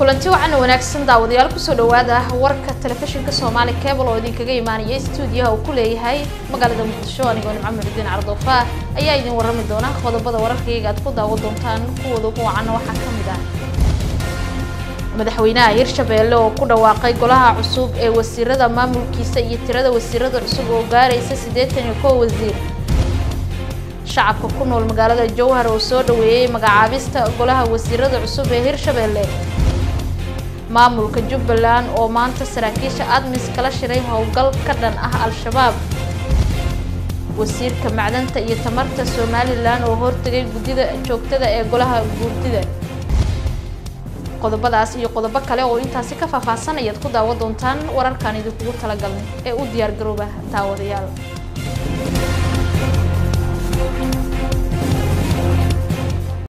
kulanti wacan wanaagsan daawadayaal kusoo dhawaada warka telefishinka soomaali cable oo idinkaga imaanaya stuudiyaha uu ku leeyahay magaalada muqdisho anigoo nimco muxudiin cardoofa ayaa idin warrami doona qodobada wararkayga aad ku daawan doontaan kuwooda ugu wacanna waxaa ka mid ah madaxweynaha hirshabeelle oo ku dhawaaqay golaha cusub ee wasiirada maamulkiisa iyo tirada wasiirada cusub oo gaaraysa siddeetan iyo kow wasiir shacabka ku nool magaalada jowhar oo soo dhaweeyey magacaabista golaha wasiirada cusub ee hirshabeelle maamulka jubbaland oo maanta saraakiisha admis kala shiray howlgal ka dhan ah al-shabaab wasiirka macdanta iyo tamarta somalilan oo hortegay guddida joogtada ee golaha guurdida qodobadaas iyo qodobo kale oo intaasi ka faahfaahsan ayaad ku daawan doontaan wararkaan idinkugu talagalnay ee u diyaar garooba daawadayaal